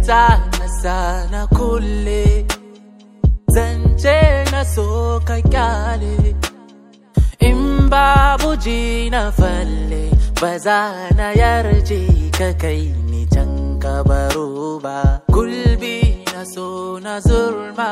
sakata na sana kulle zance na so ka kyale in babu ji na falle ba za na yarje ka kai ni can kabaro ba gulbi na so na zurma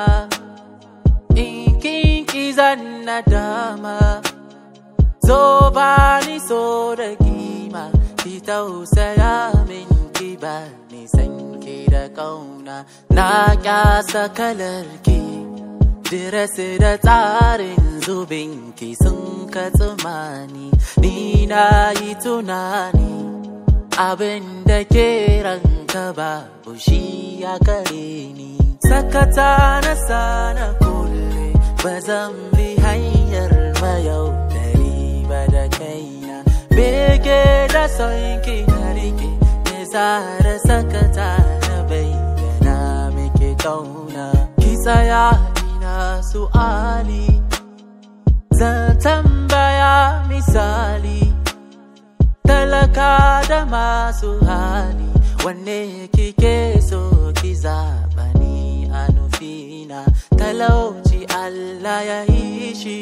in kinki zan na dama zo ba ni so da kima ki tausaya min ki ba ni san ki da kauna na kyasa kalar ki diresi da tsarin zubin ki sun ka tsumani ni na yi tunani abin da ke ranka babu shi ya kare ni sakata na sana kulle ba zan bi hanyar mayau ba da kaina bege da son ki na rike ne da sakata na bayyana miki kauna ki tsaya ina su'ali zan tambaya misali talaka da masu hali wanne kike so ki zaɓa ni a nufina talauci Allah ya yi shi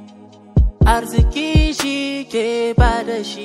arziki shi ke bada shi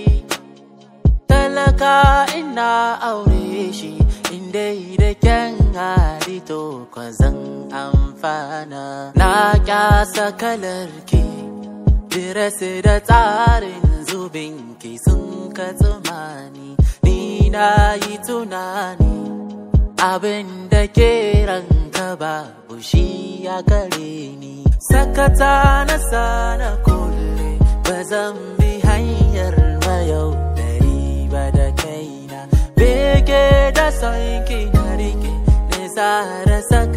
talaka ina aure shi inda da kyan hali to zan amfana na kyasa kalar ki diresi da tsarin zubin ki sun ka tsumani ni na yi tunani abin da ke ranka babu shi ya kare ni sakata na sana kulle ba zan bi hanyar mayau dari ba da kaina bege da son ki na rike nesa da saka